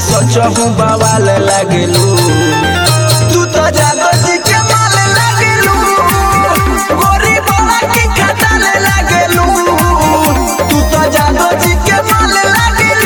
सचहु बवाल लागेलू तू तो जादो जी के माल लागेलू गोरी बोला की खटाल लागेलू तू तो जादो जी के माल लागेलू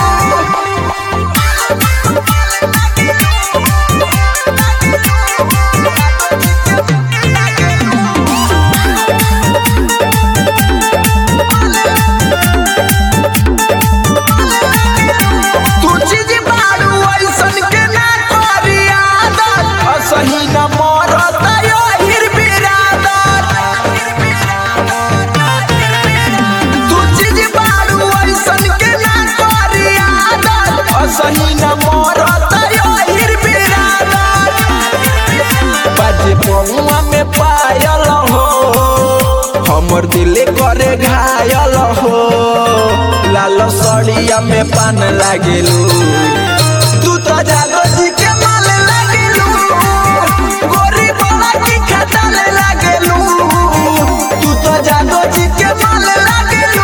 तू चीज बारू ऐसन के ना करी आदत असही न मरत यो हिर बिरादत तू चीज बारू ऐसन के ना करी आदत असही न मरत यो हिर बिरादत बाजे पौआ में पायल हो हमर दिल करे घायल हो लाल सड़िया में पान लागेलू तू तो जादो जी के माल लागेलू गोरी बोला की खटाल लागेलू तू तो जादो जी के माल लागेलू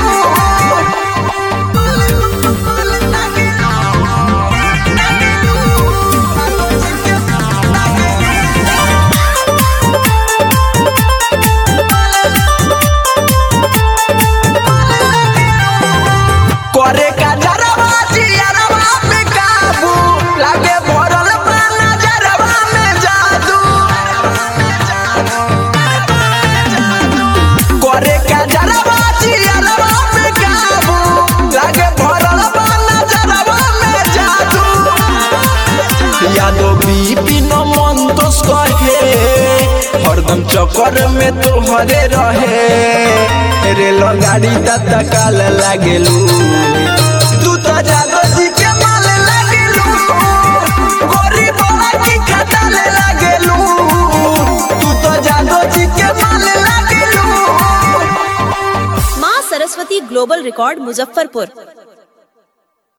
करे का जरवा जियरवा पे काबू लागे भरल बा नजरवा में जादू करे का जरवा जियरवा पे काबू लागे भरल बा नजरवा में जादू यादो बीपी न मन दोष कहे हरदम चक्कर में तोहरे रहे रेल गाड़ी तत्काल लागेलू तू तो जादो जी के माल लागेलू गोरी बोला की खटाल लागेलू तू तो जादो जी के माल लागेलू माँ सरस्वती ग्लोबल रिकॉर्ड मुजफ्फरपुर